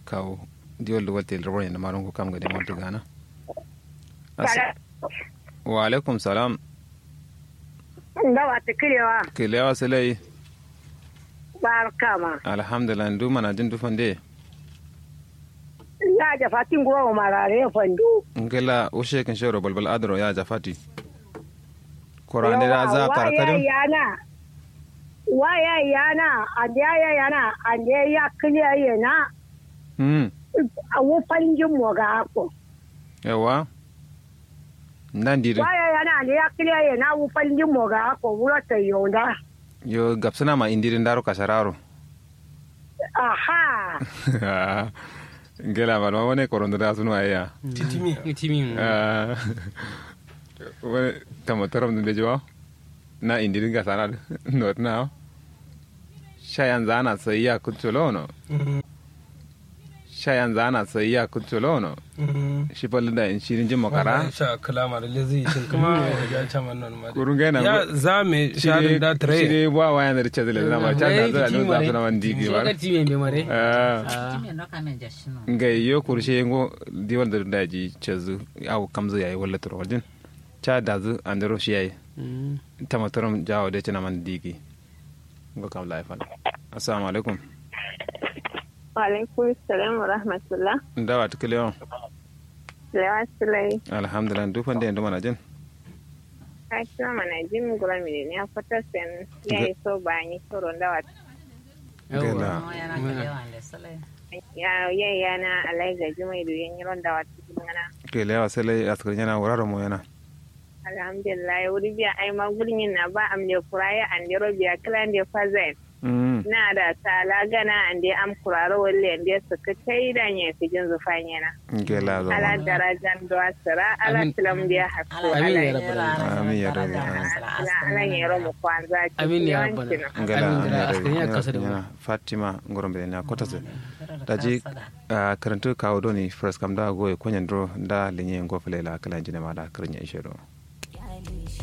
kawo diwol da wata ilrawar yana maron ku kam ga demon ta gana wa alaikum salam da wata kirewa kilewa silai barka ma alhamdulillah ndu mana jin dufan de ya ja fatin goma marare fandu ngela ushe kan shoro balbal adro ya jafati korande da za waya karkarin yana waya yana ande ya yana ande ya kiliya yana hmm a wufan jin mu ga ko yawa nan dire waya yana ande ya kiliya yana wufan jin mu ga ko wura ta yonda yo gapsana ma indirin daro kasararo aha ngela ma ma wone korondo da sunu aya titimi timi Ah, wone tamo torom de jo na indirin ga sana not now shayan zana sai ya kutulono shayan zana sai ya kutulono shi falle da in shirin jin makara sha kalama da lezi shin kuma ya cha man non ma kurun ga na ya za me sharin da shi tare ne ba wa yana da chazile na ma cha da za no za su na man digi ba ka timi be mare ah Time no kame jashino. nga yo kurshe ngo diwal da daji chazu au kamzu yayi wala turo wajin cha dazu andero shi yayi tamatorom jawo de china man digi ngo kam laifal assalamu alaikum Walaikun salam wa rahmatullah. ndawa tukile Lewa Sulai, alhamdulillah dufan de ndo mana jin ka kira mana jin gura mini ne a fata sen ya yi so ba ni tsoron da wata. Gela. No yana kalewa le sale. Ya ya yana alai ga jimai da yin yiron da wata cikin gana. ke lewa sele askar yana wuraro mo yana Alhamdulillah, wuri biya ai ma gurin yin na ba am da kuraya an da biya kilan da fazen. mm Na da tala gana an da am kuraro walle an da suka kai da ne fi jin zufan yana. gela zo Ala darajan do asira, ala Amin. tilam da hasko. Amin ya ala rabbal Amin ya rabbal ala ala yero mu kwanza. amin ya yawancin. rabbana ngela amin da askari ya yana kasa da mu yana fatima ngorombe na kotase daji a karantu kawo doni first kam da goye konyen dro da linye ngofele la kala jine ma da karnya ishero